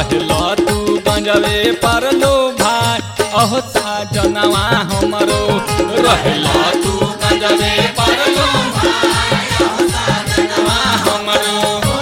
रहलो तू गंजवे पर लो भाई अहो साजनवा हमरो रहलो तू गंजवे पर लो भाई अहो साजनवा हमरो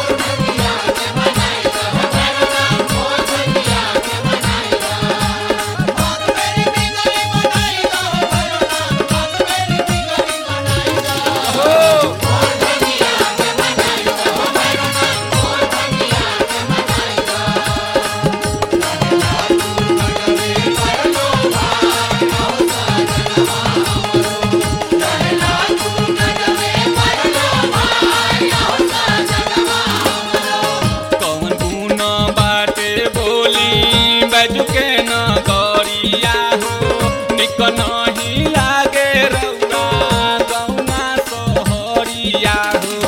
कौन गुण बाटे बोली बैजू के न गरिया हो निक नहीं लागे रौरा गौना सोहरिया हो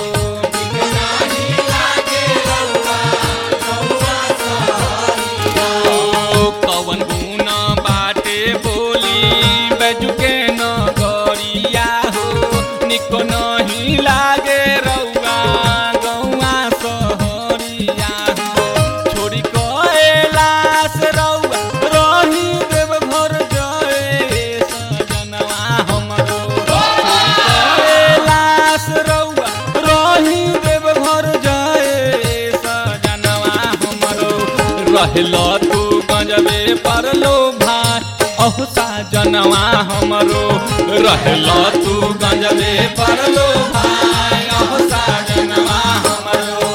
ओ, कौन गुण बाटे बोली बैजू के न गरिया हो निक नहीं लागे रौआ गौआ सहरिया हो छोड़ी कैलाश रौआ रही देव घर जय सजनवा हमरो छोड़ी कैलाश रौआ रही देव घर जय सजनवा हमरो रहलो तू गंजबे परलो भाई अहो साजनवा हमरो रहलो तू गंजबे परलो भाई अहो साजनवा हमरो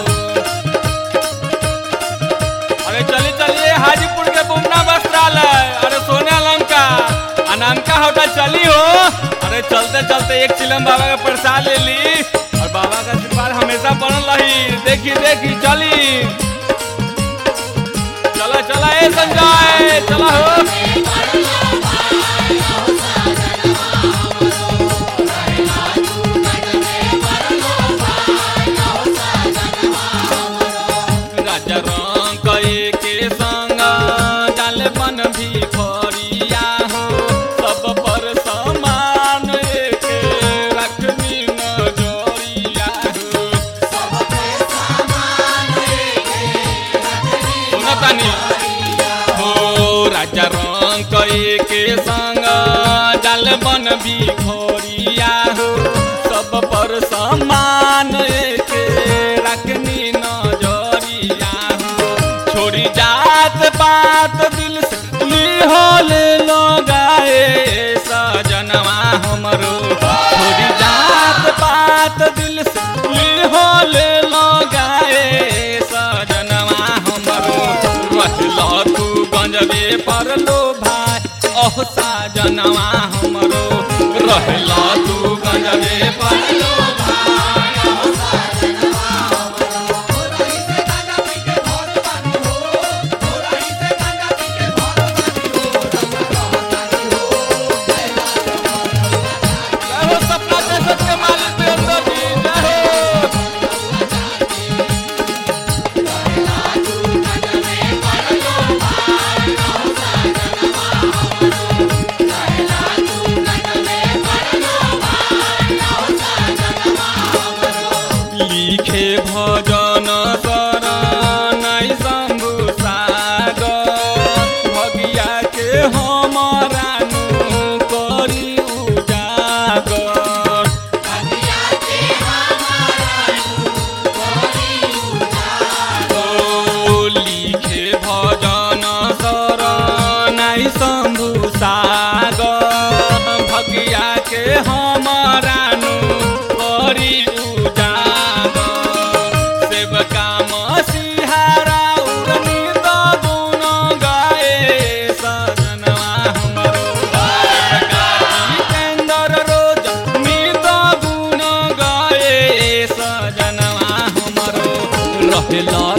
अरे चलिए चलिए हाजीपुर के बुमना वस्त्रालय अरे सोने लंका अनामका होटल चली हो अरे चलते चलते एक चिलम बाबा का प्रसाद ले ली और बाबा का आशीर्वाद हमेशा बनल रही देखी देखी चली चला चला ए संजय चला हो राजा रंग के संग डाल बन भी फरिया हो सब पर समान एक रखनी नजरिया हो सुनतानी हो राजा रंग के संग डाल बन भी फरिया हो सब पर समान एक रखनी नजरिया हो छोड़ी जात पात दिल से लिहोले लगाए सजनवा हमरो छोड़ी जात पात दिल से लिहोले लगाए सजनवा हमरो रहलो तू गंजबे परलो भाई अह साजनवा हमरो रहलो तू गंजबे परलो जय हो सपना जैसे के मालिक वीरेंद्र जी जय हो लिखे भजन शरणै शम्भु सागर भगिया के हमरा नु करी उजागर ओ लिखे भजन शरणै शम्भु सागर भगिया के हमरा नु करी उजागर सेवका मसीहारा उड़नी द गुण गाए सजनवा हमरो सेवका जितेन्द्र रोज नित गुण गाए सजनवा हमरो रहेला